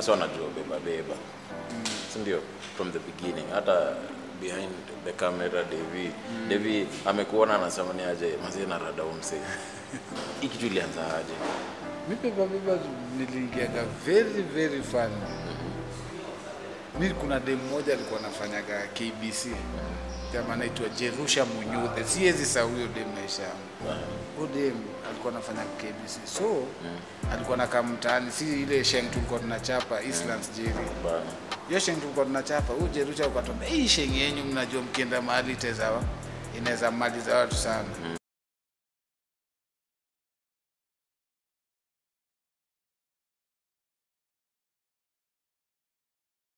Sasa wanajua beba beba. Si ndio? From the beginning. Hata behind the camera Devi. Devi amekuona anasema ni aje mazee na rada umse. Hii kitu ilianza aje? Mi Beba Beba niliingiaga very very fun. Mi kuna dem moja alikuwa anafanyaga KBC jamaa anaitwa Jerusha Munyuthe, siwezi sahau huyo dem maisha yangu. Huyo dem alikuwa anafanya KBC, so alikuwa nakaa mtaani, si ile sheng tulikuwa tunachapa Eastlands Jerry Bana. hiyo sheng tulikuwa tunachapa, huyu Jerusha ukatuambia hii sheng yenyu mnajua mkienda mahali itezawa inaweza maliza watu sana